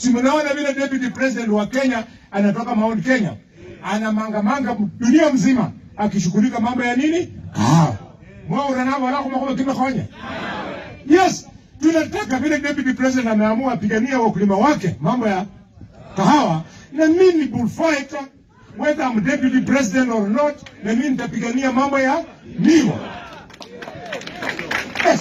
Si mnaona vile deputy president wa Kenya anatoka Mount Kenya anamangamanga dunia mzima akishughulika mambo ya nini? Kahawa. Mwaura navo wala kuma kimekonya. Yes, tunataka vile deputy president ameamua apigania wakulima wake mambo ya kahawa, na mimi ni bullfighter whether I'm deputy president or not, na mimi nitapigania mambo ya miwa. Yes.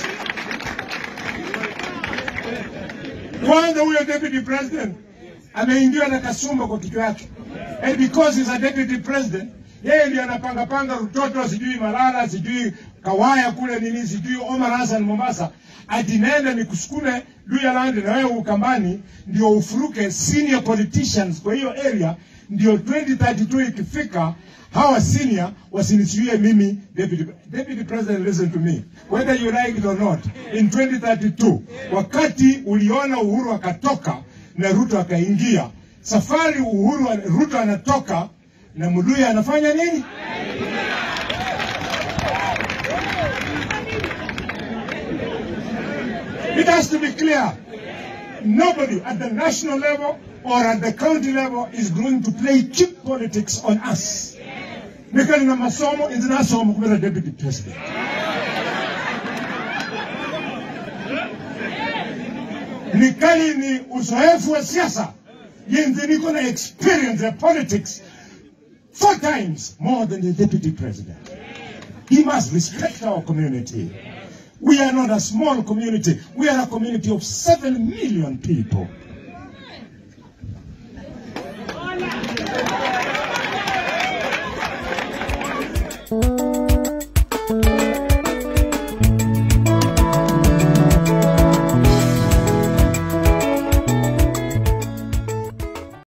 Kwanza huyo deputy president ameingiwa na kasumba kwa kichwa yake, and because he's a deputy president, yeye ndiye anapanga panga Rutoto, sijui Malala, sijui Kawaya kule nini, sijui Omar Hassan Mombasa, ati nenda nikusukume Luyaland na wewe Ukambani ndio ufuruke senior politicians kwa hiyo area, ndio 2032 ikifika hawa senior wasinisiwie mimi deputy, deputy president listen to me whether you like it or not in 2032 wakati uliona Uhuru akatoka na Ruto akaingia safari Uhuru Ruto anatoka na Muluya anafanya nini? It has to be clear. Nobody at the national level or at the county level is going to play cheap politics on us. Nikali na masomo inzinasomo kubera deputy president. Nikali ni uzoefu wa siasa. Yenzi niko na experience ya politics four times more than the deputy president. He must respect our community. We are not a small community. We are a community of seven million people.